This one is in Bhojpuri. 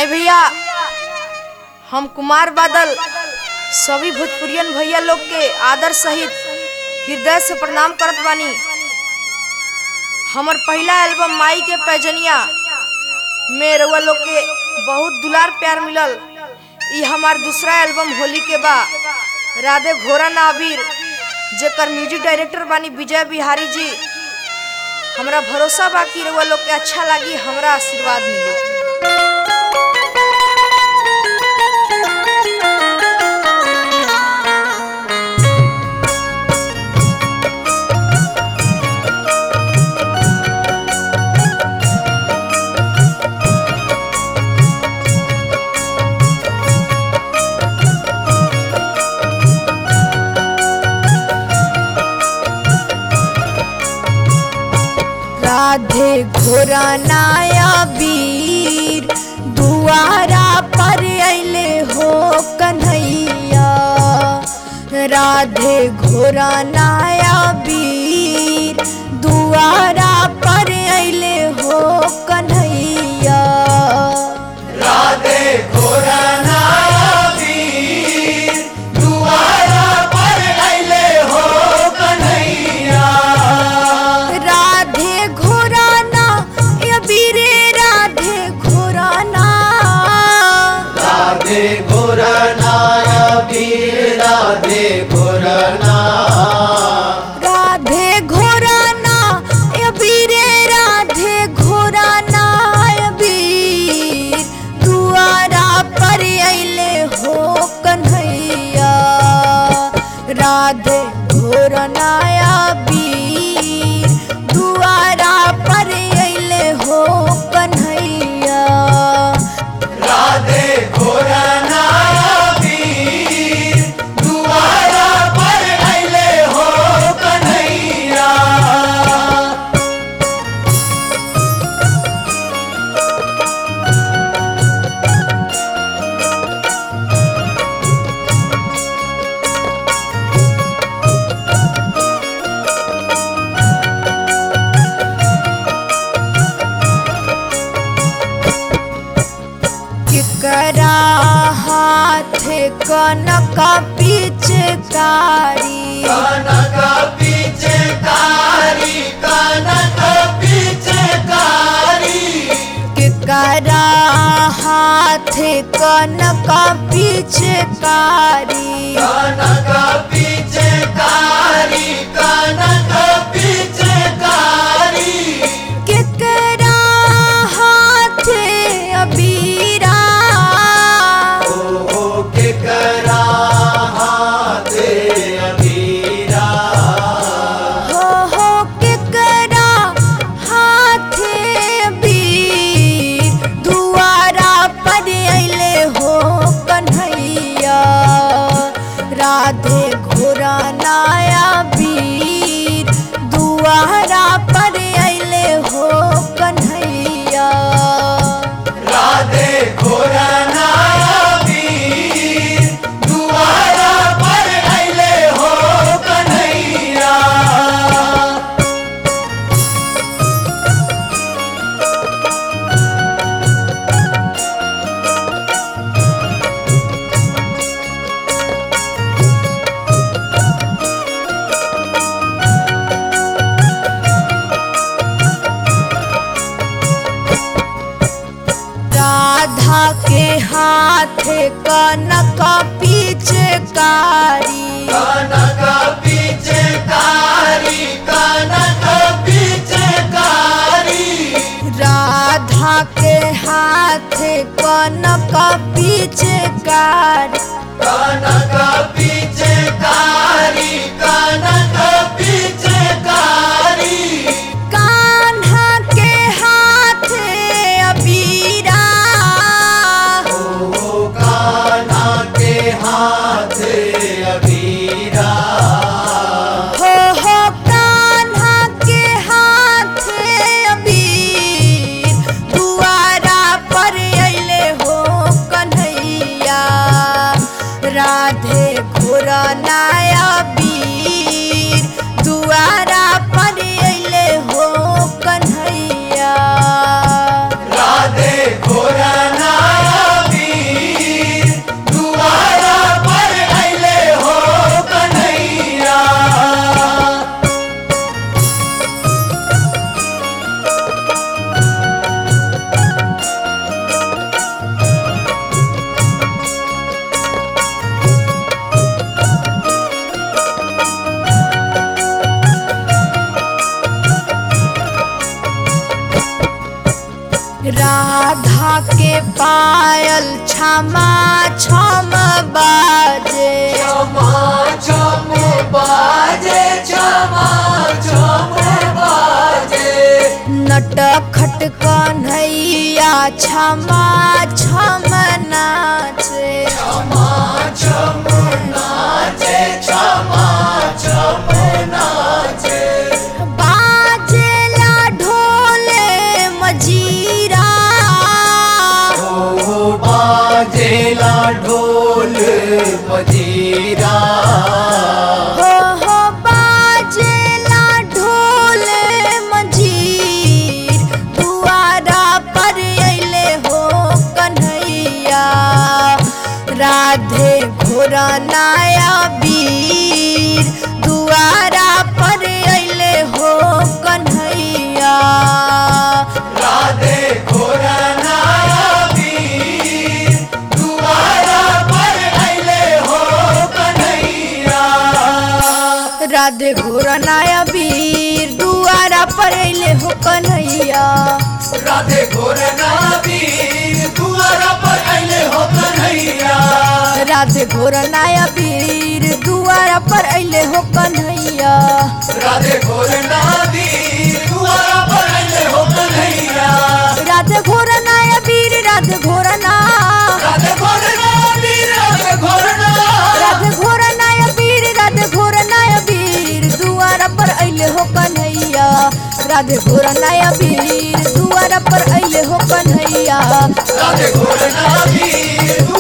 आई भैया हम कुमार बादल सभी भोजपुरियन भैया लोग के आदर सहित हृदय से प्रणाम करत बानी हमर पहला एल्बम माई के पैजनिया में रउआ लोग के बहुत दुलार प्यार मिलल ई हमार दूसरा एल्बम होली के बा राधे घोरा नाबीर जेकर म्यूजिक डायरेक्टर बानी विजय बिहारी जी हमरा भरोसा बा कि रउआ लोग के अच्छा लागी हमरा आशीर्वाद मिली राधे घोरा नाया वीर दुआरा पर अले हो कन्हैया राधे घोरा नाया वीर दुआरा पर अले हो कन्हैया राधे घोरा नाया वीर दुआरा पर अइले हो कन्हैया राधे घोरा ना या वीरे राधे घोरा ना राधे घोरा नाया वीर राधे घोरा ना राधे घोरा ना या वीरे राधे घोरा ना या वीर दुआरा पर अइले हो कन्हैया राधे घोरा ना या वीर दुआरा पर अइले हो कन्हैया राधे घोरा नाया वीर दुआरा पर अइले हो कन्हैया केकरा हाथ कनक पिचकारी कनक पीछे कारी कनक पीछे कारी केकरा हाथ कनक पिचकारी कनक पीछे कारी कनक पीछे कारी केकरा हाथ अबीरा ओ के करा हाथे अबीरा हो हो केकरा हाथ अबीर दुआरा पर अइले हो कन्हैया राधे घोरा नाया वीर दुआरा पर अइले हो कन्हैया राधे घोरा नाया वीर दुआरा पर अइले हो कन्हैया राधा के हाथ कनक पिचकारी कनक पीछे कारी कनक पीछे कारी राधा के हाथ कनक पिचकारी कनक पीछे कारी कनक पीछे कारी कान्हा के हाथ अबीरा ओ कान्हा के हाथ अबीरा हो हो कान्हा के हाथ अबीर दुआरा पर अइले हो कन्हैया राधे घोरा नाया वीर दुआरा पर अइले हो कन्हैया राधे घोरा नाया पायल क्षमा क्षम बाजे क्षमा क्षम बाजे क्षमा क्षम बाजे नट खट कन्हैया क्षमा क्षम नाचे क्षमा क्षम नाचे क्षमा क्षम नाचे बाजेला ढोले मजीरा ओ बाजेला ढोल मजीरा हो हो बाजेला ढोले मजीर दुआरा पर अइले हो कन्हैया राधे घोरा नाया वीर दुआरा पर अइले हो कन्हैया राधे घोरनाया वीर दुआरा पर अइले हो कन्हैया राधे घोरा नाया वीर दुआरा पर अइले हो कन्हैया राधे घोरना वीर दुआरा पर अइले हो कन्हैया राधे घोरा नाया वीर दुआरा पर अइले हो कन्हैया राधे घोरना वीर दुआरा पर अइले हो कन्हैया राधे घोरा नाया वीर राधे घोरा ना राधे घोरना वीर राधे घोरना राधे घोरा नाया वीर राधे घोरा नाया वीर दुआरा पर अइले हो कन्हैया राधे घोरा नाया वीर दुआरा पर अइले हो कन्हैया राधे घोरना वीर